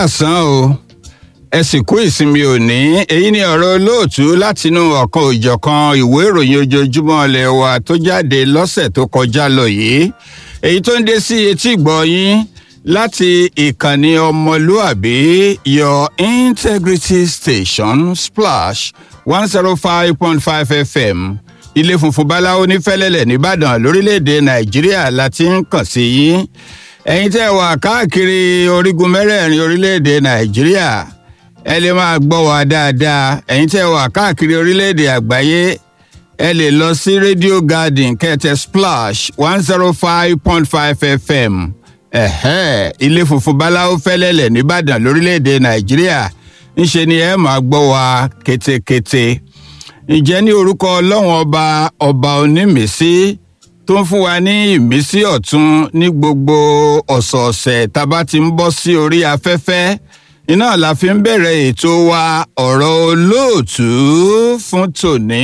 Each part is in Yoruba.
káàsán o ẹ sì kú ìsinmi òní èyí ni ọ̀rọ̀ olóòtú látinú ọ̀kan òjọ̀kan ìwé ìròyìn ojoojúmọ́ ilé wa tó jáde lọ́sẹ̀ tó kọjá lọ yìí èyí tó ń dé sí etí ìgbọ́ yín láti ìkànnì ọmọlúàbí your integrity station splash one zero five point five fm ilé funfun báláwo ní fẹ́lẹ́lẹ̀ nìbàdàn lórílẹ̀‐èdè nàìjíríà la ti ń kàn sí yín ẹ̀yin tẹ́ wà káàkiri orígun mẹ́rẹ̀ẹ̀rin orílẹ̀‐èdè nàìjíríà ẹ lè máa gbọ́ wa dáadáa ẹ̀yin tẹ́ wà káàkiri orílẹ̀‐èdè àgbáyé ẹ lè lọ sí radio garden kẹtẹ splash one zero five point five fm ẹ̀hẹ́ ilé funfun báláwo fẹ́lẹ́lẹ̀ nìbàdàn lórílẹ̀‐èdè nàìjíríà ńṣe ni ẹ máa gbọ́ wa kétékété ǹjẹ́ ní orúkọ ọlọ́run ọba ọba onímísí tó ń fún wa ní ìmísí ọ̀tún ní gbogbo ọ̀sọ̀ọ̀sẹ̀ tá a bá ti ń bọ́ sí orí afẹ́fẹ́ iná la fi ń bẹ̀rẹ̀ ètò wa ọ̀rọ̀ olóòtú fún tòní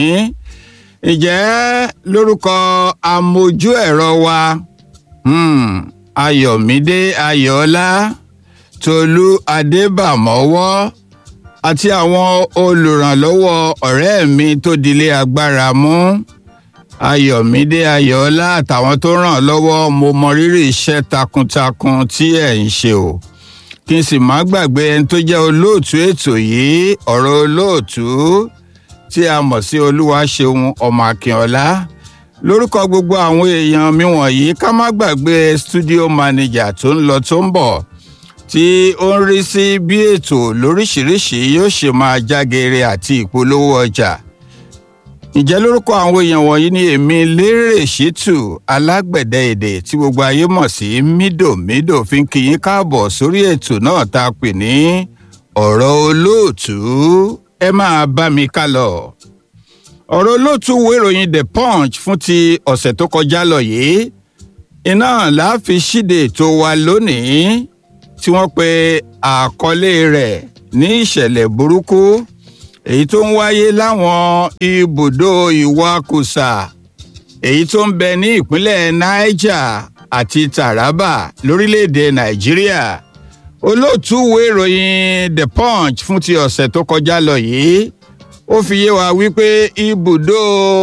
ǹjẹ́ lórúkọ amójú ẹ̀rọ wa hmm, ayọ̀mídé ayọ̀ọ́lá tolú adébàmọ́wọ́ àti àwọn olùrànlọ́wọ́ ọ̀rẹ́ mi tó dilé agbára mú ayọ̀mídé ayọ̀ọ́lá àtàwọn tó ràn lọ́wọ́ mo mọ rírì iṣẹ́ takuntakun tí ẹ̀ ń ṣe o kí n sì má gbàgbé ẹni tó jẹ́ olóòtú ètò yìí ọ̀rọ̀ olóòtú tí a mọ̀ sí olúwaṣeun ọmọ akínọlá lórúkọ gbogbo àwọn èèyàn mi wọ̀nyí ká má gbàgbé studio manager tó ń lọ tó ń bọ̀ tí ó ń rí sí bí ètò lóríṣìíríṣìí yóò ṣe máa jágeere àti ìpolówó ọjà ǹjẹ́ lórúkọ àwọn èèyàn wọ̀nyí ni èmi lérè ṣítù alágbẹ̀dẹ èdè tí gbogbo ayé mọ̀ sí mídòmídò fi ń kí yín káàbọ̀ sórí ètò náà tá a pè ní ọ̀rọ̀ olóòtú ẹ máa bá mi ká lọ. ọ̀rọ̀ olóòtú wo ìròyìn the punch fún ti ọ̀sẹ̀ tó kọjá lọ yìí iná làá fi ṣíde ètò wa lónìí tí wọ́n pe àkọlé rẹ̀ ní ìṣẹ̀lẹ̀ burúkú èyí tó ń wáyé láwọn ibùdó ìwakùsà èyí tó ń bẹ ní ìpínlẹ̀ niger àti taraba lórílẹ̀‐èdè nàìjíríà olóòtú ìwé ìròyìn the punch fún ti ọ̀sẹ̀ tó kọjá lọ yìí ó fi yé wa wípé ibùdó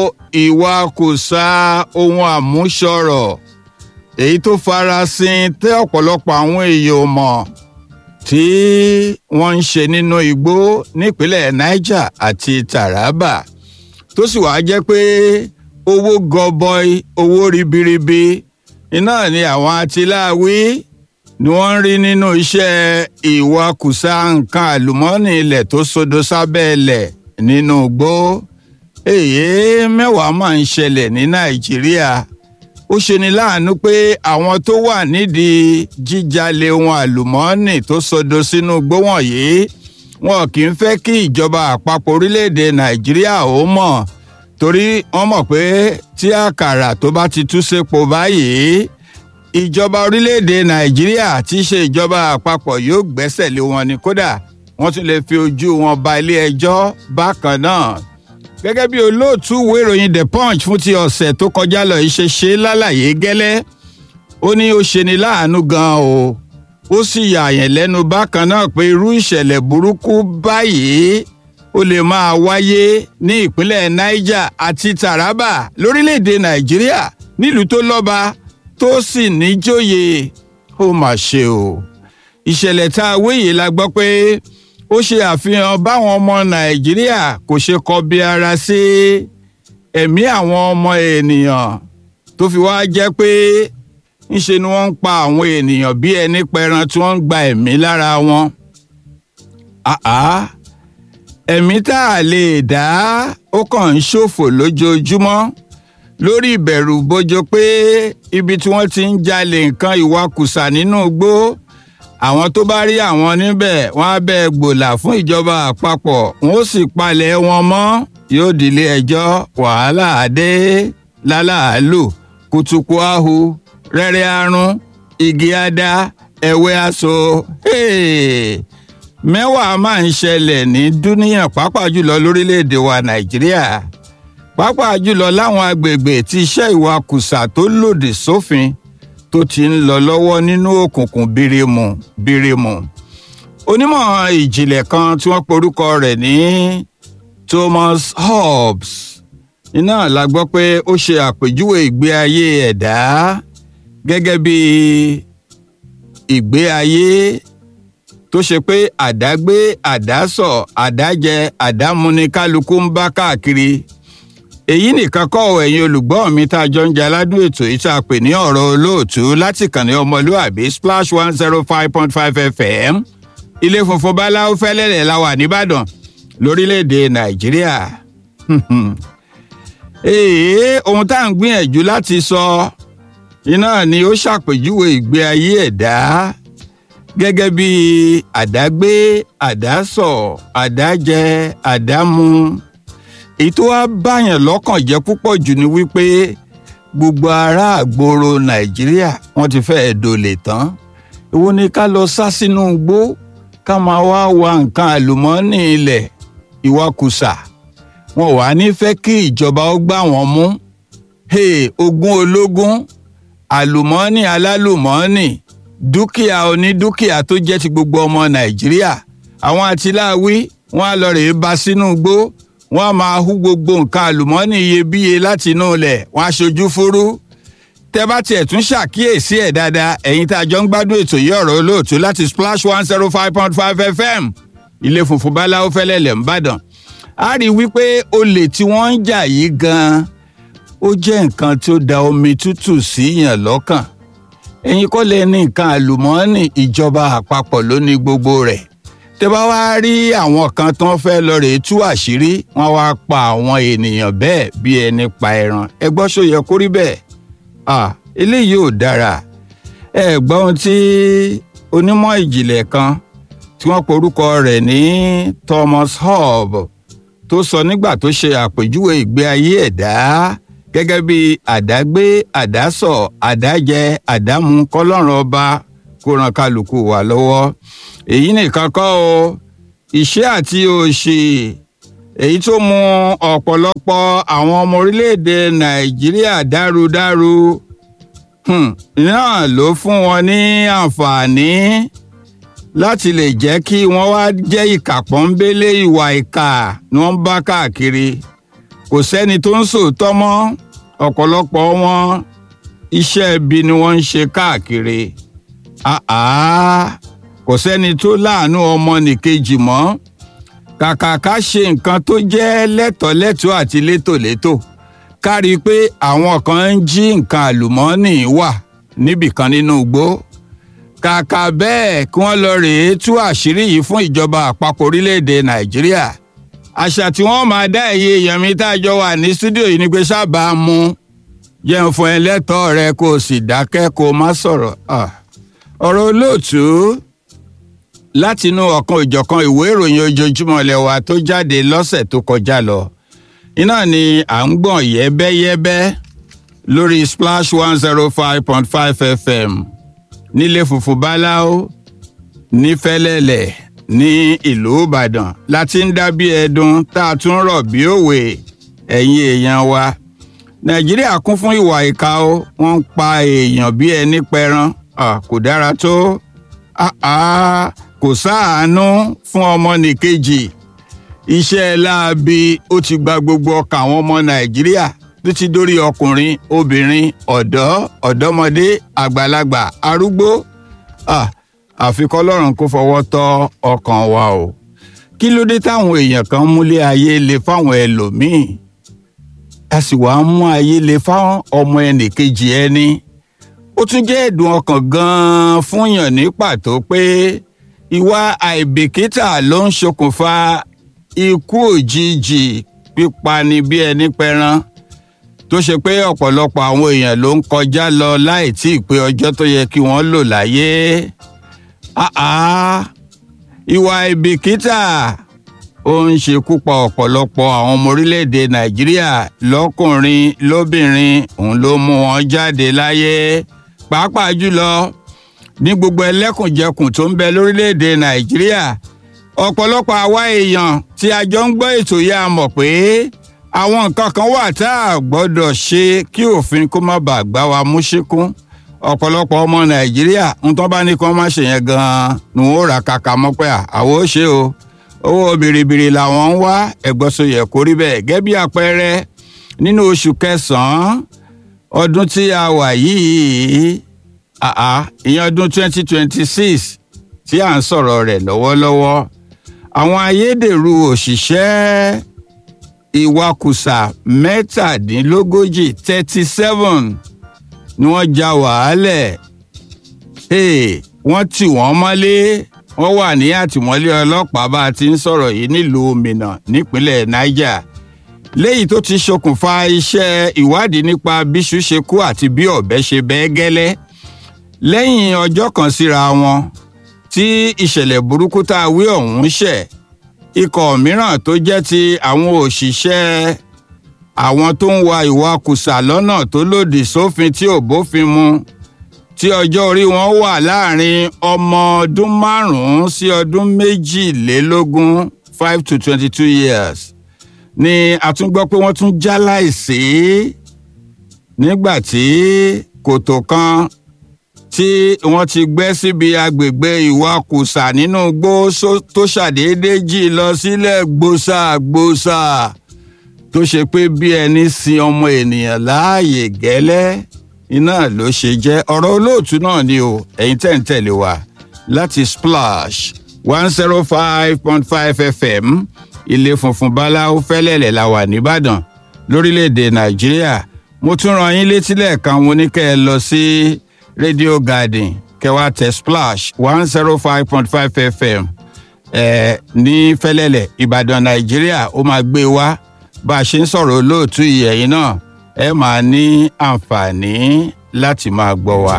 ìwakùsà ohun àmúṣọrọ̀ èyí tó farasin tẹ ọ̀pọ̀lọpọ̀ àwọn èèyàn mọ̀ tí wọ́n ń ṣe nínú igbó nípínlẹ̀ niger àti taraba tó sì wáá jẹ́ pé owó gọbọi owó ribiribi iná ni àwọn atiláwí ni wọ́n ń rí nínú iṣẹ́ ìwakùsà nǹkan àlùmọ́ọ́nì ilẹ̀ tó sodo sábẹ́ ilẹ̀ nínú igbó èyí mẹ́wàá máa ń ṣẹlẹ̀ ní nàìjíríà ó ṣeni láàánú pé àwọn tó wà nídìí jíjalè ohun àlùmọ́ọ́nì tó sodo sínú igbó wọ̀nyí wọn kì í fẹ́ kí ìjọba àpapọ̀ orílẹ̀-èdè nàìjíríà ó mọ̀ torí wọ́n mọ̀ pé tí àkàrà tó bá ti tú sépo báyìí ìjọba orílẹ̀-èdè nàìjíríà tí í ṣe ìjọba àpapọ̀ yóò gbẹ́sẹ̀ lé wọn ni kódà wọ́n tún lè fi ojú wọn ba ilé ẹjọ́ bákan náà gẹ́gẹ́ bí olóòtú ìwé ìròyìn the punch fún ti ọ̀sẹ̀ tó kọjá lọ yìí ṣe ṣe lálàyé gẹ́lẹ́ ó ní ó ṣe ni láàánú gan o ó sì yààyàn lẹ́nu bákan náà pé irú ìṣẹ̀lẹ̀ burúkú báyìí ó lè máa wáyé ní ìpínlẹ̀ niger àti taraba lórílẹ̀‐èdè nàìjíríà nílùú tó lọ́ba tó sì níjòyè ó mà ṣe o ìṣẹ̀lẹ̀ tá a wéyè la gbọ́ pé ó ṣe àfihàn báwọn ọmọ nàìjíríà kò ṣe kọbi ara sí ẹ̀mí àwọn ọmọ ènìyàn tó fi wá jẹ́ pé ńṣe ni wọ́n ń pa àwọn ènìyàn bí ẹni pẹran tí wọ́n ń gba ẹ̀mí lára wọn. ẹ̀mí tá a lè dá ó kàn ń ṣòfò lójoojúmọ́ lórí ìbẹ̀rù bojo pé ibi tí wọ́n ti ń jalè nǹkan ìwakùsà nínú igbó àwọn tó bá rí àwọn níbẹ̀ wọ́n á bẹ́ẹ̀ gbòòlà fún ìjọba àpapọ̀ wọ́n ó sì palẹ̀ wọn mọ́ yóò dilé ẹjọ́ wàhálà àdé lálàálù kùtùkù ahu rẹ́rẹ́ arún igi ada ẹ̀wẹ́ aṣọ mẹ́wàá máa ń ṣẹlẹ̀ ní dúníyàn pàápàá jùlọ lórílẹ̀‐èdè wa nàìjíríà pàápàá jùlọ láwọn agbègbè tí iṣẹ́ ìwakùsà tó lòdì sófin tó ti ń lọ lọ́wọ́ nínú òkùnkùn bírímù bírímù onímọ̀ ìjìnlẹ̀ kan tí wọ́n porúkọ rẹ̀ ní Thomas Hobbes iná la gbọ́ pé ó ṣe àpèjúwe ìgbé ayé ẹ̀dá gẹ́gẹ́ bí ìgbé ayé tó ṣe pé àdágbé àdásọ̀ àdájẹ àdámúni kálukú ń bá káàkiri èyí nìkan kọ́ ọ̀ ẹ̀yin olùgbọ́ mi tá a jọ ń jẹ aládùn ètò yìí tá a pè ní ọ̀rọ̀ olóòtú láti kàn ní ọmọlúàbí splash one zero five point five fm ilé funfun báláwo fẹ́lẹ́lẹ̀ la wà nìbàdàn lórílẹ̀‐èdè nàìjíríà èè ohun tá à ń gbìyànjú láti sọ iná ni ó ṣàpèjúwe ìgbé ayé ẹ̀dá gẹ́gẹ́ bí àdágbé àdásọ̀ àdájẹ àdámu èyí tó wá báyàn lọ́kàn jẹ́ púpọ̀ jù ni wípé gbogbo ará àgbòrò nàìjíríà wọ́n ti fẹ́ẹ́ dolè tán èwo ni ká lọ sá sínú igbó ká máa wá wa nǹkan àlùmọ́ọ́nì ilẹ̀ ìwakùsà wọn wà ní fẹ́ kí ìjọba ó gbà wọ́n mú hey, ogún ológun àlùmọ́ọ́nì alálùmọ́ọ́nì dúkìá onídúkìá tó jẹ́ ti gbogbo ọmọ nàìjíríà àwọn àtìláwí wọn á lọ rèé bá sínú igbó wọn á máa hú gbogbo nǹkan àlùmọ́ọ́nì iyebíye láti inú ilẹ̀ wọn á ṣojú fúrú tẹ bá tiẹ̀ tún ṣàkíyèsí ẹ̀ dáadáa ẹ̀yin tá a jọ ń gbádùn ètò yìí ọ̀rọ̀ olóòtú láti splash one zero five point five fm ilé funfun báláwo fẹ́lẹ́lẹ̀ ńbàdàn a rí i wípé olè tí wọ́n ń jà yìí gan-an ó jẹ́ nǹkan tó da omi tútù síyàn lọ́kàn ẹ̀yin kọ́ lẹ ní nǹkan àlùmọ́ọ́nì ìjọba àpapọ̀ ló ní gbogbo rẹ̀ tẹ bá wá rí àwọn kan tó ń fẹ́ lọ rèé tú àṣírí wọ́n wá pa àwọn ènìyàn bẹ́ẹ̀ bí ẹni pa ẹran ẹ gbọ́ ṣó yẹ kó rí bẹ́ẹ̀ ah eléyìí ò dára ẹ gbọ́ ohun tí onímọ̀ ìjìnlẹ̀ kan tí wọ́n porúkọ rẹ̀ ní Thomas Hobbes tó sọ nígbà tó ṣe àpèjúwe ìgbé ayé ẹ̀dá gẹ́gẹ́ bí àdágbé àdásọ̀ àdájẹ àdámu kọ́lọ́run ọba kó ran kálukú wa lọ́wọ́ èyí nìkan kọ́ o ìṣẹ́ àti òṣì èyí tó mú ọ̀pọ̀lọpọ̀ àwọn ọmọ orílẹ̀-èdè nàìjíríà dárúdárú náà ló fún wọn ní àǹfààní láti lè jẹ́ kí wọ́n wá jẹ́ ìkà pọ́nbélé ìwà ìkà ni wọ́n bá káàkiri kò sẹ́ni tó ń sòótọ́ mọ́ ọ̀pọ̀lọpọ̀ wọn iṣẹ́ ibi ni wọ́n ń ṣe káàkiri kò sẹ́ni tó láàánú ọmọnìkejì mọ́ kàkà ká ṣe nǹkan tó jẹ́ lẹ́tọ̀ọ́lẹ́tọ̀ọ́ àti létòlétò ká rí i pé àwọn kan ń jí nǹkan àlùmọ́ọ́nì wà níbìkan nínú igbó kàkà bẹ́ẹ̀ kí wọ́n lọ rèé tú àṣírí yìí fún ìjọba àpapọ̀ orílẹ̀-èdè nàìjíríà àṣà tí wọ́n máa dá ẹ̀yẹ èèyàn mi tá a jọ wà ní stúdíò yìí ni pé sábà mu jẹun fún ẹ lẹ́tọ̀ọ́ rẹ kó o sì dákẹ́ kó o má sọ̀rọ̀ ọ̀rọ̀ olóòtú látinú ọ̀kan ìjọ̀kan ìwé ìròyìn ojoojúmọ́ ilé wa tó jáde lọ́sẹ̀ tó kọjá lọ iná ni à ń gbọ̀n yẹ́bẹ́yẹ́bẹ́ lórí splash one zero five point five fm nílé funfun báláwo nífẹ̀lẹ́lẹ̀ ní ìlú ìbàdàn láti ń dá bí ẹdun tá a tún rọ̀ bí òwe ẹ̀yin èèyàn wa nàìjíríà kún fún ìwà ìka o wọ́n ń pa èèyàn bí ẹni pẹran kò dára tó kò sáàánú fún ọmọnìkejì iṣẹ́ láabi ó ti gba gbogbo ọkàn àwọn ọmọ nàìjíríà tó ti dórí ọkùnrin obìnrin ọ̀dọ́ ọ̀dọ́mọdé àgbàlagbà arúgbó àfi kọ́lọ́run kó fọwọ́ tọ́ ọkàn wa o kí ló dé táwọn èèyàn kan múlé ayé le fáwọn ẹlòmíín a sì wá ń mú ayé le fáwọn ọmọ ẹnìkejì ẹni ó tún jẹ́ ẹ̀dùn ọkàn gan-an fún yàn ní pàtó pé ìwà àìbìkítà ló ń ṣokùnfà ikú òjijì pípani bí ẹni pẹran tó ṣe pé ọ̀pọ̀lọpọ̀ àwọn èèyàn ló ń kọjá lọ láì tí ì pé ọjọ́ tó yẹ kí wọ́n lò láyé ìwà ìbìkítà ó ń ṣekú pa ọ̀pọ̀lọpọ̀ àwọn ọmọ orílẹ̀-èdè nàìjíríà lọ́kùnrin lóbìnrin òun ló mú wọn jáde láyé pàápàá jùlọ ní gbogbo ẹlẹ́kùnjẹkùn tó ń bẹ lórílẹ̀-èdè nàìjíríà ọ̀pọ̀lọpọ̀ àwa èèyàn tí a jọ ń gbọ́ ètò yìí a mọ̀ pé àwọn nǹkan kan wà tá a gbọ́dọ̀ ṣe kí òfin kó má bàa gbá wa mú ṣíkún ọ̀pọ̀lọpọ̀ ọmọ nàìjíríà ń tán bá ní kí wọ́n má ṣe yẹn gan-an ni wọ́n ó ra kàkà mọ́ pé àwọn ó ṣe o owó bìrìbìrì làwọn ń wá ẹ̀gbọ́sọyẹ kó rí bẹ́ẹ̀ gẹ́gẹ́ bí àpẹẹrẹ nínú oṣù kẹsàn-án ọdún tí a wà yìí àá ìyẹn ọdún 2026 tí à ń sọ̀rọ̀ rẹ̀ lọ́wọ́lọ́wọ́ àwọn ayédèrú òṣìṣẹ́ ìwakùsà mẹ́tàdínlógójì thirty seven ni wọ́n ja wàhálẹ̀ hey, wọ́n tì wọ́n mọ́lé wọ́n wà ní àtìmọ́lé ọlọ́pàá bá a ti ń sọ̀rọ̀ yìí nílùú minna nípínlẹ̀ niger léyìí tó ti ṣokùnfà iṣẹ́ ìwádìí nípa bíṣu ṣe kú àti bí ọ̀bẹ ṣe bẹ́ẹ́ gẹ́lẹ́ lẹ́yìn ọjọ́ kan síra wọn tí ìṣẹ̀lẹ̀ burúkú tá a wí ọ̀hún ṣẹ̀ ikọ̀ mìíràn tó jẹ́ ti àwọn òṣìṣẹ́ àwọn tó ń wa ìwakùsà lọ́nà tó lòdì sófin tí ò bófin mu tí ọjọ́ orí wọn wà láàrin ọmọ ọdún márùn-ún sí ọdún méjìlélógún five to twenty-two years ni a tún gbọ́ pé wọ́n tún já láìsí nígbà tí kòtò kan tí wọ́n ti gbẹ́ síbi agbègbè ìwakùsà nínú igbó tó ṣàdédé jì lọ sílẹ̀ gbòsàgbòsà tó ṣe pé bí ẹni sin ọmọ ènìyàn láàyè gẹ́lẹ́ iná ló ṣe jẹ́ ọ̀rọ̀ olóòtú náà ni o ẹ̀yin tẹ̀ ń tẹ̀lé wa láti splash one zero five point five fm ilé funfun báláwo fẹ́lẹ́lẹ̀ la wà nìbàdàn lórílẹ̀‐èdè nàìjíríà mo tún rán yín létí lẹ́ẹ̀kan mo ní kẹ́ ẹ lọ sí radio garden kẹwàá tẹ splash one zero five point five fm ẹ ní fẹ́lẹ́lẹ̀ ìbàdàn nàìjíríà ó máa gbé wá bá a ṣe ń sọ̀rọ̀ olóòtú ìyẹ̀yìn náà ẹ máa ní àǹfààní láti máa gbọ́ wa.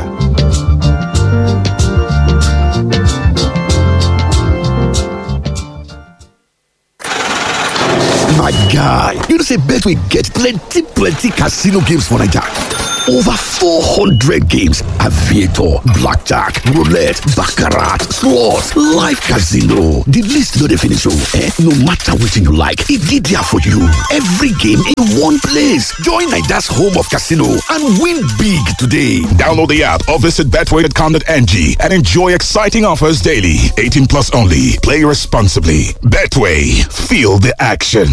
My guy, you know say Betway get plenty plenty casino games for Naija. Over 400 games, aviator, blackjack, roulette, baccarat, slots, live casino. The list no dey finish oh. Eh? No matter wetin you like, e dey there for you. Every game in one place. Join Naija's home of casino and win big today. Download the app or visit betway.com.ng and enjoy exciting offers daily. 18 plus only. Play responsibly. Betway. Feel the action.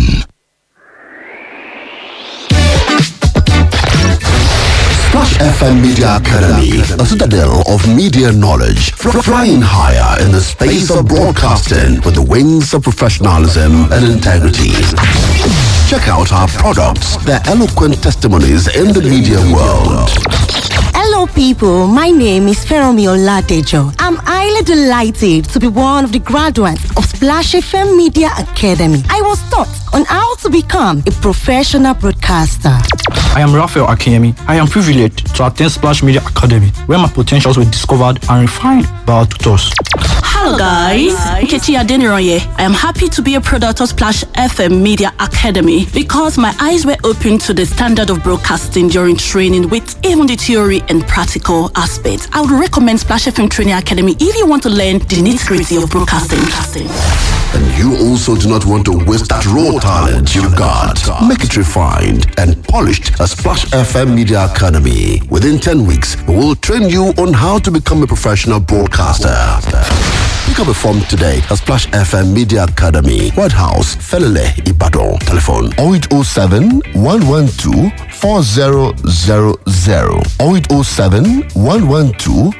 Splash FM Media Academy, a citadel of media knowledge, fr- flying higher in the space of broadcasting with the wings of professionalism and integrity. Check out our products, their eloquent testimonies in the media world. Hello, people. My name is Feromi Oladejo. I'm highly delighted to be one of the graduates of Splash FM Media Academy. I was taught on how to become a professional broadcaster. I am Raphael Akemi. I am privileged to attend Splash Media Academy, where my potentials were discovered and refined by our tutors. Hello, guys. Nkechi Adeniroye. I am happy to be a product of Splash FM Media Academy because my eyes were opened to the standard of broadcasting during training with even the theory and practical aspects. I would recommend Splash FM Training Academy if you want to learn the nitty gritty of broadcasting. And you also do not want to waste that raw talent you've got. Make it refined and polished at Splash FM Media Academy. Within 10 weeks, we will train you on how to become a professional broadcaster. Pick up a form today at Splash FM Media Academy, White House, Felele, Ibadan. Telephone 0807 112 4000 0807 112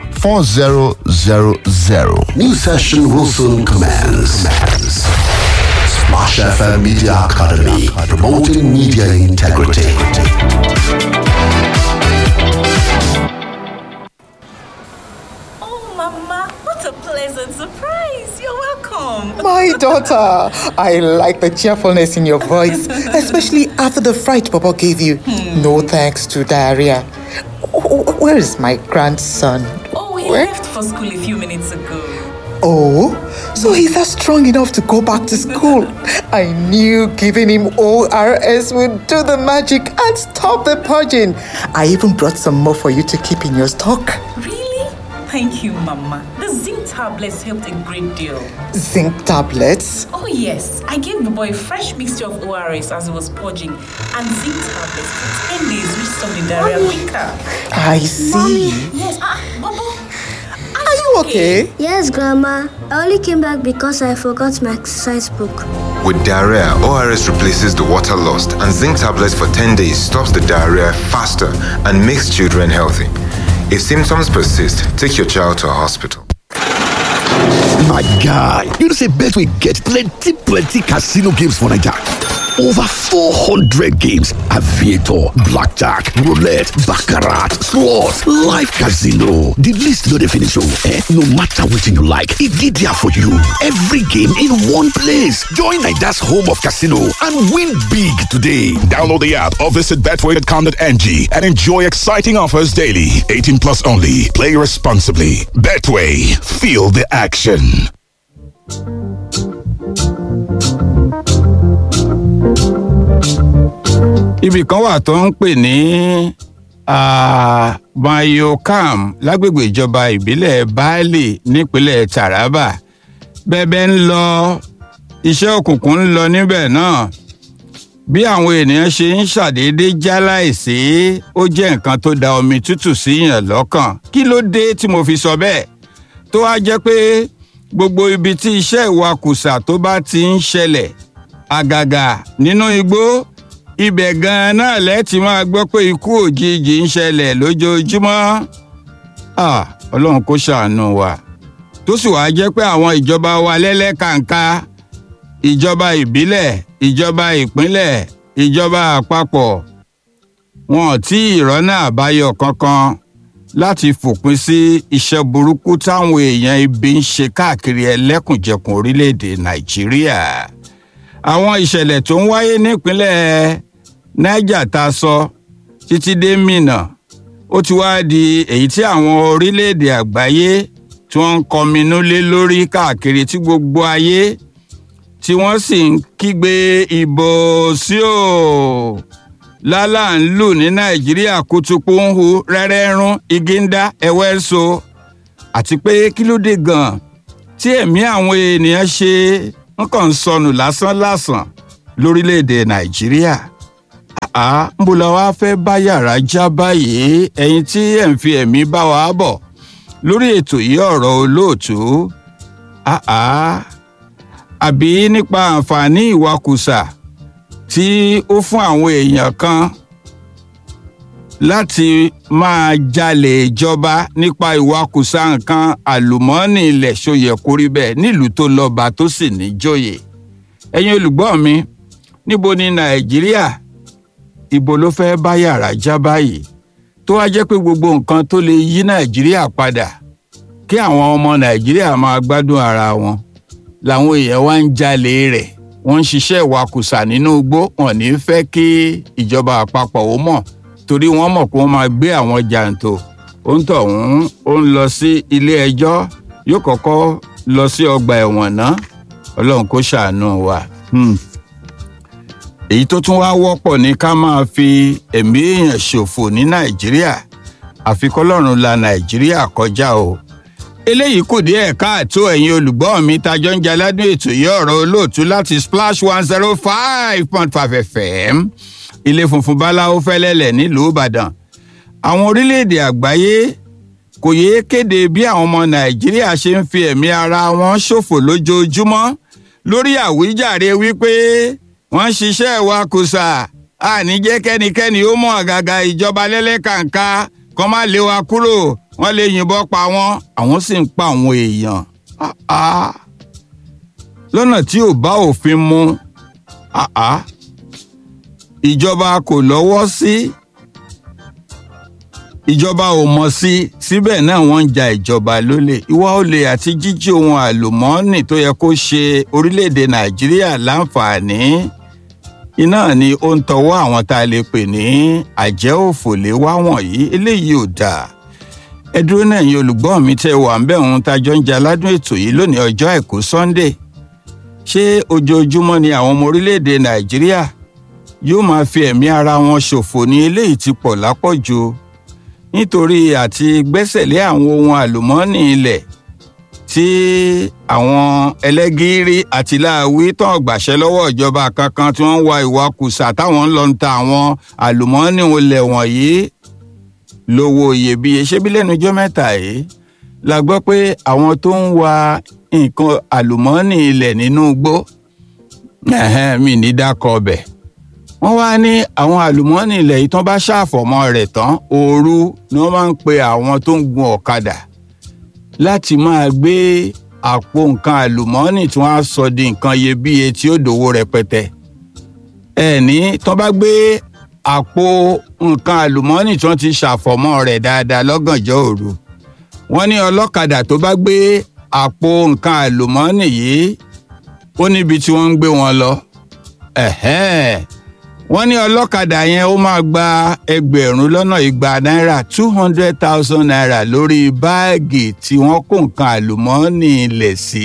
4000. New session will soon commence. Splash FM Media Academy, promoting media integrity. Oh, Mama, what a pleasant surprise. You're welcome. My daughter, I like the cheerfulness in your voice, especially after the fright Papa gave you. No thanks to diarrhea. Wh- Where is my grandson? Oh, he Where? left for school a few minutes ago. Oh, so he's not strong enough to go back to school. I knew giving him ORS would do the magic and stop the purging. I even brought some more for you to keep in your stock. Really? Thank you, Mama. This is zinc tablets helped a great deal. Zinc tablets? Oh, yes. I gave the boy a fresh mixture of ORS as he was purging and zinc tablets for 10 days, which stopped the diarrhea quicker. I see. Yes, ah, Bobo. Are you okay? Yes, Grandma. I only came back because I forgot my exercise book. With diarrhea, ORS replaces the water lost, and zinc tablets for 10 days stops the diarrhea faster and makes children healthy. If symptoms persist, take your child to a hospital. My guy, you know say Betway get plenty plenty casino games for Naija. Over 400 games, aviator, blackjack, roulette, baccarat, slots, live casino. The list no dey finish oh, eh? No matter wetin you like, e dey there for you. Every game in one place. Join Naija's home of casino and win big today. Download the app or visit betway.com.ng and enjoy exciting offers daily. 18 plus only. Play responsibly. Betway. Feel the action. ibì kan wà tó ń pè ní ah, mayokam lágbègbè ìjọba ìbílẹ̀ baálé nípínlẹ̀ taraba bẹ́ẹ̀bẹ́ ń lọ iṣẹ́ òkùnkùn ń lọ níbẹ̀ náà bí àwọn ènìyàn ṣe ń ṣàdédé já láìsí ó jẹ́ nǹkan tó da omi tútù síyàn lọ́kàn kí ló dé tí mo fi sọ bẹ́ẹ̀ tó wá jẹ́ pé gbogbo ibi tí iṣẹ́ ìwakùsà tó bá ti ń ṣẹlẹ̀ àgàgà nínú igbó ibẹ̀ gan-an náà lẹ́tì máa gbọ́ pé ikú òjijì ń ṣẹlẹ̀ lójoojúmọ́ Ah, ọlọ́run kó ṣàánú wa tó sì wáá jẹ́ pé àwọn ìjọba wa lẹ́lẹ́kàǹká ìjọba ìbílẹ̀ ìjọba ìpínlẹ̀ ìjọba àpapọ̀ wọn ò tí ì rọ́nà àbáyọ kankan láti fòpin sí iṣẹ́ burúkú táwọn èèyàn ibi ń ṣe káàkiri ẹlẹ́kùnjẹkùn orílẹ̀-èdè nàìjíríà àwọn ìṣẹ̀lẹ̀ tó ń wáyé nípínlẹ̀ niger tá a sọ títí dé minna ó ti wá di èyí tí àwọn orílẹ̀-èdè àgbáyé tí wọ́n ń kọminú lé lórí káàkiri tí gbogbo ayé tí wọ́n sì ń kígbe ìbò sí o lálà ń lù ní nàìjíríà kùtùkù ń hu rẹ́rẹ́rún igi ń dá ẹwẹ́ so àti pé kí ló dé gan-an tí ẹ̀mí àwọn ènìyàn ṣe ń kàn ń sọnù lásánlàsàn lórílẹ̀‐èdè nàìjíríà àá ń bọ̀ la wá fẹ́ bá yàrá já báyìí ẹ̀yin tí ẹ̀ ń fi ẹ̀mí bá wa bọ̀ lórí ètò yìí ọ̀rọ̀ olóòtú àá àbí nípa àǹfààní ìwakùsà tí ó fún àwọn èèyàn kan láti máa jalè ìjọba nípa ìwakùsà nǹkan àlùmọ́ọ́nì ilẹ̀ ṣòyẹ kórí bẹ́ẹ̀ nílùú tó lọ́ba tó sì níjòyè ẹ̀yin olùgbọ́ mi níbo ni nàìjíríà ibo ló fẹ́ bá yàrá já báyìí tó wá jẹ́ pé gbogbo nǹkan tó lè yí nàìjíríà padà kí àwọn ọmọ nàìjíríà máa gbádùn ara wọn làwọn èèyàn wá ń jalè rẹ̀ wọ́n ń ṣiṣẹ́ ìwakùsà nínú igbó wọn ní fẹ́ kí ìjọba àpapọ̀ ó mọ̀ torí wọ́n mọ̀ pé wọ́n máa gbé àwọn jàǹtò ó ń tọ̀hún ó ń lọ sí ilé ẹjọ́ yóò kọ́kọ́ lọ sí ọgbà ẹ̀wọ̀n náà ọlọ́run kó ṣàánú wa. Hmm èyí tó tún wá wọ́pọ̀ ní ká máa fi ẹ̀mí èèyàn ṣòfò ní nàìjíríà àfi kọ́lọ́run la nàìjíríà kọjá o. eléyìí kù díẹ̀ káàtó ẹ̀yin olùgbọ́ mi tajọ́ ń jaládùn ètò yìí ọ̀rọ̀ olóòtú láti splash one zero five point five fm ilé funfun báláwo fẹ́lẹ́lẹ̀ nílùú ìbàdàn. àwọn orílẹ̀-èdè àgbáyé kò yéé kéde bí àwọn ọmọ nàìjíríà ṣe ń fi ẹ̀mí ara wọn ṣòfò lójoojúmọ́ lórí àwíjàre wípé wọ́n ń ṣiṣẹ́ ìwakùsà àní jẹ́ kẹ́nikẹ́ni ó mọ̀ àgàgà ìjọba lẹ́lẹ́kàǹká kọ́ má lé wa kúrò wọ́n lè yìnbọn pa wọ́n àwọn sì ń pa àwọn èèyàn lọ́nà tí ò bá òfin mu ìjọba kò lọ́wọ́ sí ìjọba ò mọ̀ sí síbẹ̀ náà wọ́n ń ja ìjọba lólè ìwà olè àti jíjí ohun àlùmọ́ọ́nì tó yẹ kó ṣe orílẹ̀-èdè nàìjíríà láǹfààní iná ni ó ń tọwọ́ àwọn tá a lè pè ní àjẹ́ òfòlé wá wọ̀nyí eléyìí ò dáa ẹ dúró náà yín olùgbọ́ mi tẹ́ wà ń bẹ̀ òun tájọ́ ń jẹ aládùn ètò yìí lónìí ọjọ́ àìkú sunday ṣé ojoojúmọ́ ni àwọn ọmọ orílẹ̀-èdè nàìjíríà yóò máa fi ẹ̀mí ara wọn ṣòfò ní eléyìí ti pọ̀ lápọ̀jù nítorí àti gbẹ́sẹ̀lé àwọn ohun àlùmọ́ọ́nì ilẹ̀ tí àwọn ẹlẹ́gìrì àti láàwí tán gbàṣẹ lọ́wọ́ ìjọba kankan tí wọ́n ń wa ìwakùsà táwọn ń lọ ń ta àwọn àlùmọ́ọ́nì olè wọ̀nyí lówó iyebíye ṣébí lẹ́nu ijọ́ mẹ́ta yìí la gbọ́ pé àwọn tó ń wa nǹkan àlùmọ́ọ́nì ilẹ̀ nínú igbó mi ní dákọ̀ ọbẹ̀ wọ́n wá ní àwọn àlùmọ́ọ́nì ilẹ̀ yìí tán bá ṣàfọ̀mọ́ rẹ̀ tán òru ni wọ́n máa ń pe àwọn tó ń gun ọ̀kadà láti máa gbé àpò nǹkan àlùmọ́ọ́nì tí wọ́n á sọ di nǹkan iyebíye tí ó dòwó rẹpẹtẹ ẹ̀ní tán bá gbé àpò nǹkan àlùmọ́ọ́nì tí wọ́n ti ṣàfọ̀mọ́ rẹ̀ dáadáa lọ́gànjọ́ òru wọ́n ní ọlọ́kadà tó bá gbé àpò nǹkan àlùmọ́ọ́nì yìí ó níbi tí wọ́n ń gbé wọn lọ wọ́n ní ọlọ́kadà yẹn ó máa gba ẹgbẹ̀rún lọ́nà igba náírà two hundred thousand naira lórí báàgì tí wọ́n kó nǹkan àlùmọ́ọ́nì ilẹ̀ sí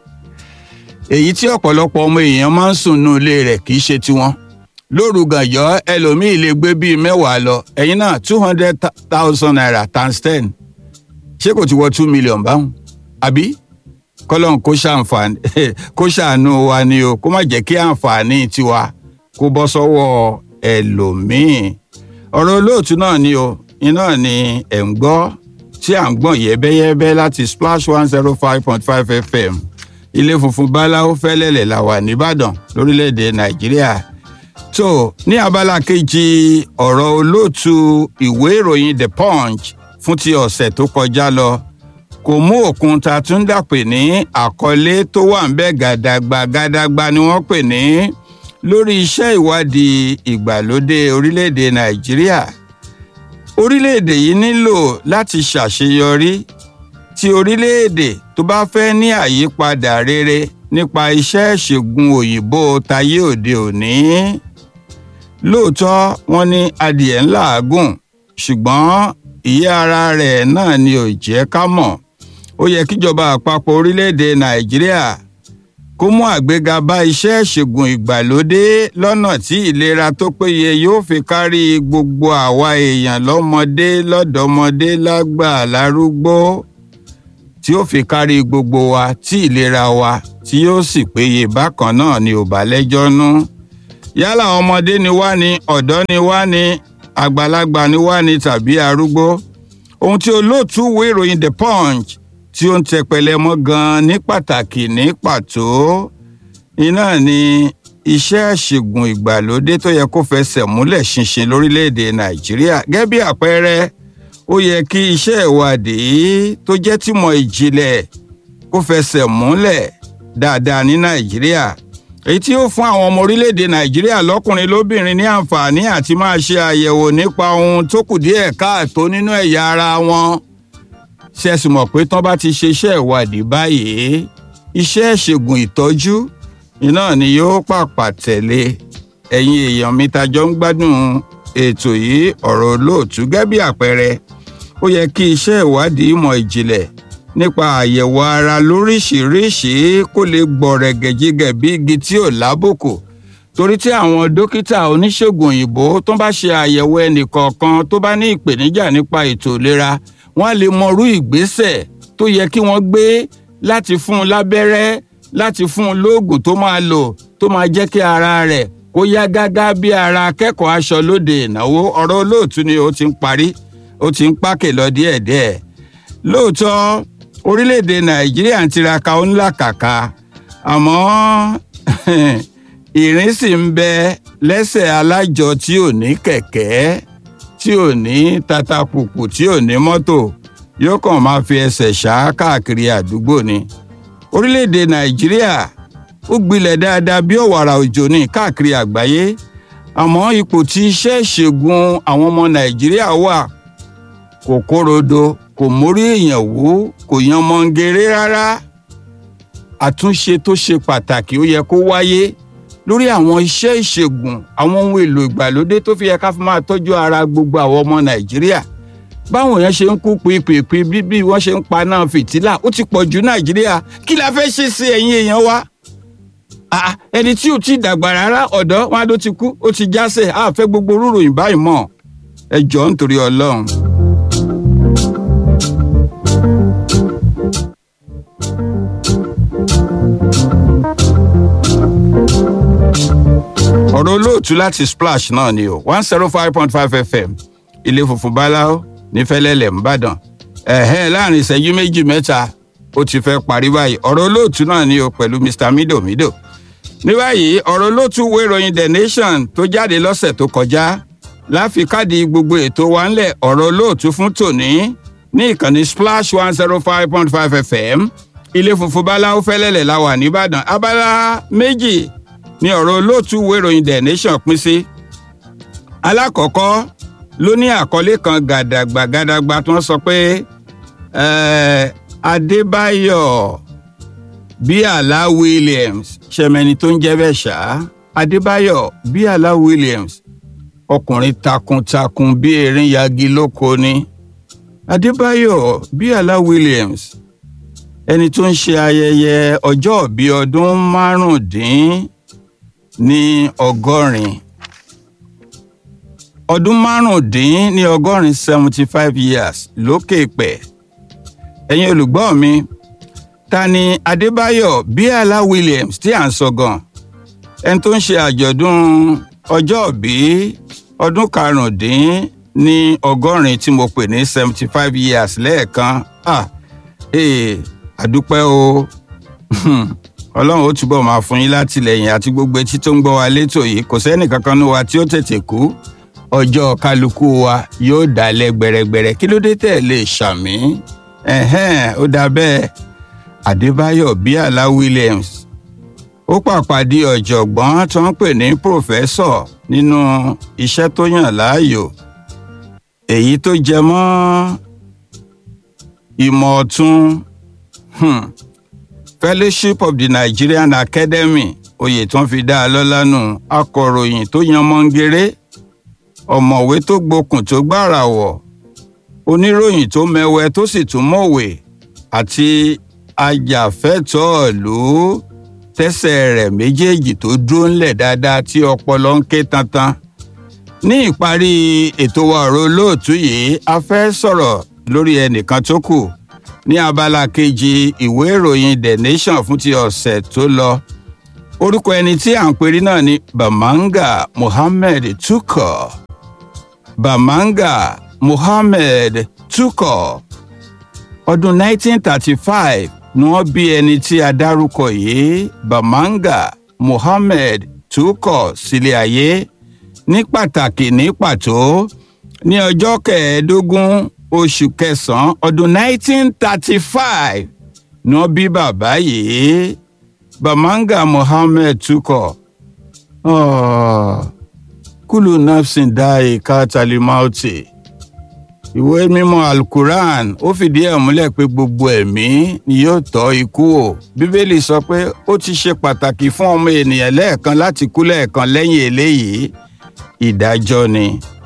èyí tí ọ̀pọ̀lọpọ̀ ọmọ èèyàn máa ń sùn nínú ilé rẹ̀ kì í ṣe tiwọn lóru gànjọ́ ẹlòmíì lè gbé bíi mẹ́wàá lọ ẹ̀yin náà two hundred thousand naira times ten ṣé kò ti wọ two million báwọn àbí kọ́lọ́n kó ṣàǹfààní kó ṣàánú wa ni o kó má jẹ́ kí àǹfààní tiwa kó bọ́ sọ́wọ́ ẹlòmíì ọ̀rọ̀ olóòtú náà ni o iná ni ẹ̀ ń gbọ́ tí à ń gbọ̀n yẹ́bẹ́yẹ́bẹ́ láti splash one zero five point five fm ilé funfun báláwo fẹ́lẹ́lẹ̀ la wà nìbàdàn lórílẹ̀‐èdè nàìjíríà tó ní abala kejì ọ̀rọ̀ olóòtú ìwé ìròyìn the punch fún ti ọ̀sẹ̀ tó kọjá lọ kò mú òkun ta tún dàpè ní àkọlé tó wà ń bẹ gàdàgbà gàdàgbà ni wọ́n pè ní lórí iṣẹ́ ìwádìí ìgbàlódé orílẹ̀-èdè nàìjíríà orílẹ̀-èdè yìí nílò láti ṣàṣeyọrí tí orílẹ̀-èdè tó bá fẹ́ ní àyípadà rere nípa iṣẹ́ ìṣègùn òyìnbó tayé òde òní lóòótọ́ wọ́n ní adìẹ ńlá àgùn ṣùgbọ́n ìyẹ́ ara rẹ̀ náà ni ò jẹ́ ká mọ̀ ó yẹ kíjọba àpapọ̀ orílẹ̀-èdè nàìjíríà kó mú àgbéga bá iṣẹ́ ìṣègùn ìgbàlódé lọ́nà tí ìlera tó péye yóò fi kárí gbogbo àwa èèyàn lọ́mọdé lọ́dọ̀mọdé lágbà lárúgbó tí ó fi kárí gbogbo wa tí ìlera wa tí yóò sì péye bákan náà ni ò bá lẹ́jọ́ nú yálà ọmọdé ni wá ní ọ̀dọ́ ni wá ní àgbàlagbà ni wá ní tàbí arúgbó ohun tí olóòtú wo ìròyìn the punch tí ó ń tẹpẹlẹ mọ́ gan ní pàtàkì ní pàtó iná ni iṣẹ́ ìṣègùn ìgbàlódé tó yẹ kó fẹsẹ̀ múlẹ̀ ṣinṣin lórílẹ̀‐èdè nàìjíríà gẹ́gẹ́ bí àpẹẹrẹ ó yẹ kí iṣẹ́ ìwádìí tó jẹ́ tìmọ̀ ìjìnlẹ̀ kó fẹsẹ̀ múlẹ̀ dáadáa ní nàìjíríà èyí tí ó fún àwọn ọmọ orílẹ̀‐èdè nàìjíríà lọ́kùnrin lóbìnrin ní àǹfààní àti máa ṣe àyẹ̀wò nípa ohun tó kù díẹ̀ káàtó nínú ẹ̀yà ara wọn ṣe sì mọ̀ pé tán bá ti ṣe iṣẹ́ ìwádìí báyìí iṣẹ́ ìṣègùn ìtọ́jú iná ni yóò pàpà tẹ̀lé ẹ̀yin èèyàn mi tajọ́ ń gbádùn ètò yìí ọ̀rọ̀ olóòtú gẹ́gẹ́ bí àpẹẹrẹ ó yẹ kí iṣẹ́ ìwádìí ìmọ̀ ìjìnlẹ̀ nípa àyẹ̀wò ara lóríṣìíríṣìí kó lè gbọ̀rẹ̀gẹ̀jigẹ̀ bí igi tí ò lábùkù torí tí àwọn dókítà oníṣègùn òyìnbó tó bá ṣe àyẹ̀wò ẹnìkọ̀ọ̀kan tó bá ní ìpèníjà nípa ètò ìlera wọ́n á lè mọrú ìgbésẹ̀ tó yẹ kí wọ́n gbé láti fún un lábẹ́rẹ́ láti fún un lóògùn tó máa lò tó máa jẹ́ kí ara rẹ̀ kó yá gágá bí ara akẹ́kọ̀ọ́ aṣọ lóde ìnáwó ọ̀rọ̀ olóòtú ni ó ti ń parí ó ti ń pákè lọ díẹ̀díẹ̀ lóòótọ́ orílẹ̀-èdè nàìjíríà ń tiraka ó ń làkàkà àmọ́ ìrìn sì ń bẹ lẹ́sẹ̀ alájọ tí ò ní kẹ̀kẹ́ tí ò ní tatapùpù tí ò ní mọ́tò yóò kàn máa fi ẹsẹ̀ ṣá káàkiri àdúgbò ni. orílẹ̀-èdè nàìjíríà ó gbilẹ̀ dáadáa bí ọ̀wàrà òjò ní káàkiri àgbáyé àmọ́ ipò tí iṣẹ́ ìṣègùn àwọn ọmọ nàìjíríà wà kò kórodo kò mórí èèyàn wú kò yan mọ́ngèrè rárá àtúnṣe tó ṣe pàtàkì ó yẹ kó wáyé lórí àwọn iṣẹ́ ìṣègùn àwọn ohun èlò ìgbàlódé tó fi yẹ ká fi máa tọ́jú ara gbogbo àwọn ọmọ nàìjíríà báwọn èèyàn ṣe ń kú pípèpè bí bí wọ́n ṣe ń paná fìtílà ó ti pọ̀ jù nàìjíríà kí la fẹ́ ṣe sí ẹ̀yin èèyàn wa ẹni tí ò tí ì dàgbà rárá ọ̀dọ́ wọn ló ti kú ó ti jásẹ̀ á fẹ́ gbogbo rúròyìn báyìí mọ̀ ẹ jọ̀ọ́ nítorí ọlọ́run. ọ̀rọ̀ olóòtú láti splash náà ni o one zero five point five fm ilé funfun báláwo nífẹ̀lẹ́lẹ̀ ńbàdàn ẹ̀hẹ́ láàrin ìṣẹ́jú méjì mẹ́ta ó ti fẹ́ parí báyìí ọ̀rọ̀ olóòtú náà ni o pẹ̀lú mr mido mido ní báyìí ọ̀rọ̀ olóòtú wo ìròyìn the nation tó jáde lọ́sẹ̀ tó kọjá láfikádì gbogbo ètò wa ńlẹ̀ ọ̀rọ̀ olóòtú fún tòní ní ìkànnì splash one zero five point five fm ilé funfun báláwo fẹ́lẹ́lẹ̀ la wà nìbàdàn abala méjì ní ọ̀rọ̀ olóòtú wo ìròyìn the nation pín sí. alákọ̀ọ́kọ́ ló ní àkọlé kan gàdàgbà gàdàgbà tí wọ́n sọ pé adébáyọ̀ bíàlá williams ṣẹmẹni tó ń jẹ́ bẹ́ẹ̀ ṣá adébáyọ̀ bíàlá williams ọkùnrin takuntakun bí erin yagi lóko ni adébáyọ̀ bíàlá williams ẹni tó ń ṣe ayẹyẹ ọjọ́ bíi ọdún márùndín ní ọgọ́rin ọdún márùndín ní ọgọ́rin seventy five years lókè pẹ̀ ẹ̀yin olùgbọ́ mi ta ni adébáyọ̀ bíàlá williams tí à ń sọ gan ẹni tó ń ṣe àjọ̀dún ọjọ́òbí ọdún karùndín ní ọgọ́rin tí mo pè ní seventy five years lẹ́ẹ̀kan ah ee àdúpẹ́ o ọlọ́run ó túbọ̀ máa fún yín látìlẹyìn àti gbogbo etí tó ń gbọ́ wa létò yìí kò sẹ́nì kankan ní wa tí ó tètè kú ọjọ́ kálukú wa yóò dálẹ̀ gbẹ̀rẹ̀gbẹ̀rẹ̀ kí ló dé tẹ̀ lè ṣàmì ẹ̀hẹ́n ó dà bẹ́ẹ̀ adébáyọ̀ bíàlá williams ó pàpàdé ọ̀jọ̀gbọ́n tó ń pè ní pòfẹ́sọ̀ nínú iṣẹ́ tó yàn láàyò èyí tó jẹ mọ́ ìmọ̀ ọ̀tún hmm, fellowship of the nigerian academy oyè tó ń fi dá a lọ́lá nù akọ̀ròyìn tó yan mọ́ngéré ọ̀mọ̀wé tó gbokùn tó gbára wọ̀ oníròyìn tó mẹwẹ tó sì tún mọ̀wé àti ajàfẹ́tọ̀ọ́ ìlú tẹ́sẹ̀ rẹ̀ méjèèjì tó dúró ńlẹ̀ dáadáa tí ọpọlọ ń ké tantan. ní ìparí ètò wa ọ̀rọ̀ olóòtú yìí a fẹ́ sọ̀rọ̀ lórí ẹnìkan tó kù ní abala kejì ìwé ìròyìn the nation fún ti ọ̀sẹ̀ tó lọ. orúkọ ẹni tí à ń perí náà ni bamanga muhammed tukọ̀ bamanga muhammed tukọ̀ ọdún 1935 ni wọ́n bí ẹni tí a dárúkọ yìí bamanga muhammed tukọ̀ sílé ayé ní pàtàkì ní pàtó ní ọjọ́ kẹẹ̀ẹ́dógún oṣù kẹsàn-án ọdún 1935 ni wọ́n bí bàbá yìí bamanga muhammed tukọ̀ kúlù nafsin dáì kátàlímáùtì ìwé mímọ́ alukuran ó fìdí ẹ̀ múlẹ̀ pé gbogbo ẹ̀mí ni yóò tọ́ ikú o bíbélì sọ pé ó ti ṣe pàtàkì fún ọmọ ènìyàn lẹ́ẹ̀kan láti kú lẹ́ẹ̀kan lẹ́yìn eléyìí ìdájọ́ ni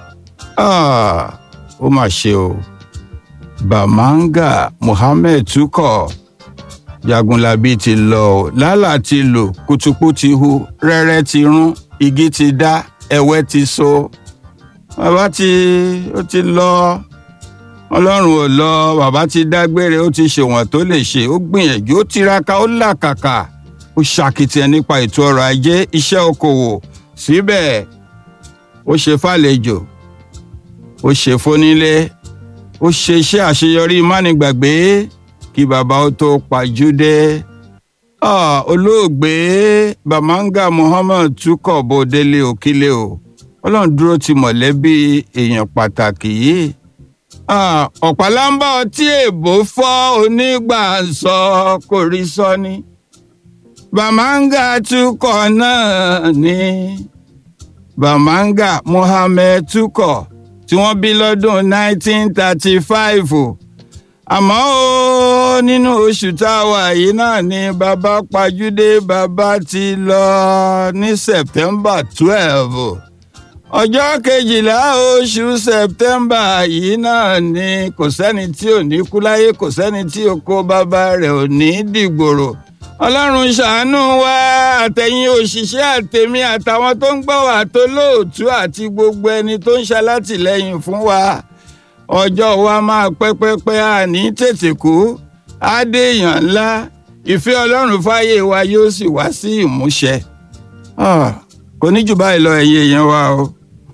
ó mà ṣe o bamanga muhammed tukọ̀ jagunlabi ti lọ o lálà ti lò kùtùkù ti hu rẹ́rẹ́ ti rún igi ti dá ẹ̀wẹ́ ti so bàbá tí ó ti lọ ọlọ́run ò lọ bàbá ti dágbére ó ti ṣèwọ̀n tó lè ṣe ó gbìyànjú ó tiraka ó làkàkà ó ṣàkìtìyàn nípa ètò ọrọ̀ ajé iṣẹ́ okòwò síbẹ̀ ó ṣe fàlejò ó ṣe fónílé ó ṣe iṣẹ́ àṣeyọrí mánigbàgbé kí bàbá ó tó pàjúdé olóògbé bamanga muhammad tukọ̀ bó délé òkílé o ọlọ́run dúró ti mọ̀lẹ́bí èèyàn pàtàkì yìí ọ̀pálámbá ọtí èbó fọ́ onígbà ń sọ kò rí sọ ni bamanga tukọ̀ náà ni bamanga muhammed tukọ̀ tí wọ́n bí lọ́dún 1935 àmọ́ ó nínú oṣù tá a wà yìí náà ni bàbá pajúdé bàbá ti lọ ní september 12 ọjọ́ kejìlá oṣù sẹ̀tẹ́mbà yìí náà ni kò sẹ́ni tí ò ní kú láyé kò sẹ́ni tí oko bàbá rẹ̀ ò ní dìgbòrò ọlọ́run ṣàánú wa àtẹ̀yìn òṣìṣẹ́ àtẹ̀mí àtàwọn tó ń gbọ́ wà tó lóòtú àti gbogbo ẹni tó ń ṣalátìlẹ́yìn fún wa ọjọ́ wa máa pẹ́pẹ́pẹ́ àní tètè kú àdéèyàn ńlá ìfẹ́ ọlọ́run fáyé wa yóò sì wá sí ìmúṣẹ Ah, kò ní jù báyìí lọ ẹ̀yin èèyàn wa o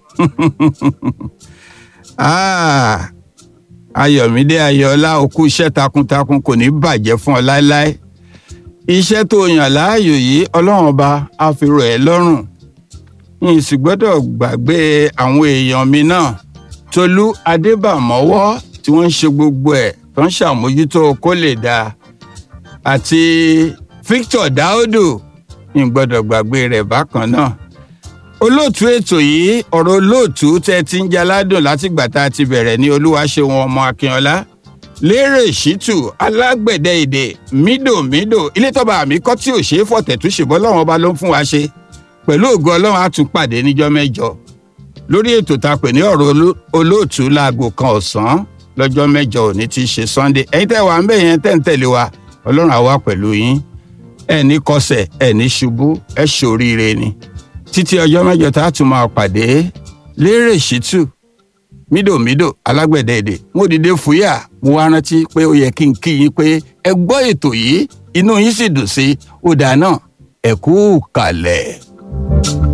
Ah, ayọ̀mídé ayọ̀ọ́lá òkú iṣẹ́ takuntakun kò ní bàjẹ́ fún ọ láéláé iṣẹ́ tó yàn láàyò yìí ọlọ́run ọba á fi rọ̀ ẹ́ lọ́rùn yìí sì gbọ́dọ̀ gbàgbé àwọn èèyàn mi náà tolú adébàmọ́wọ́ tí wọ́n ń ṣe gbogbo ẹ̀ tó ń ṣàmójútó kó lè dáa àti victor daudu yìí gbọ́dọ̀ gbàgbé rẹ̀ bákan náà olóòtú ètò yìí ọ̀rọ̀ olóòtú tẹ́ ti ń jaládùn látìgbà tá a ti bẹ̀rẹ̀ ní olúwaṣeun ọmọ akínọlá lérè ṣítù alágbẹ̀dẹ èdè mídòmídò ilé tọ́ba àmì kọ́ tí ò ṣe é fọ̀tẹ̀túnṣe bọ́ lọ́wọ́n ọba ló ń fún wa ṣe pẹ̀lú ògo ọlọ́run á tún pàdé níjọ́ mẹ́jọ lórí ètò tá a pè ní ọ̀rọ̀ oló- olóòtú láago kan ọ̀sán lọ́jọ́ mẹ́jọ òní ti ṣe sunday ẹ̀yin tẹ́ wà ń bẹ̀ yẹn tẹ́ ń tẹ̀lé wa ọlọ́run á wà pẹ̀lú yín ẹ̀ ní kọsẹ̀ ẹ̀ ní ṣubú ẹ̀ ṣoríire ni títí ọjọ́ mẹ́jọ tá a tún máa pàdé lérè ṣítù mídòmídò alágbẹ̀dẹ èdè mo dìde fúyà mo wá rántí pé ó yẹ kí n kí yín pé ẹ gbọ́ ètò yìí inú yín sì dùn sí ó dáa náà ẹ kú kàlẹ̀.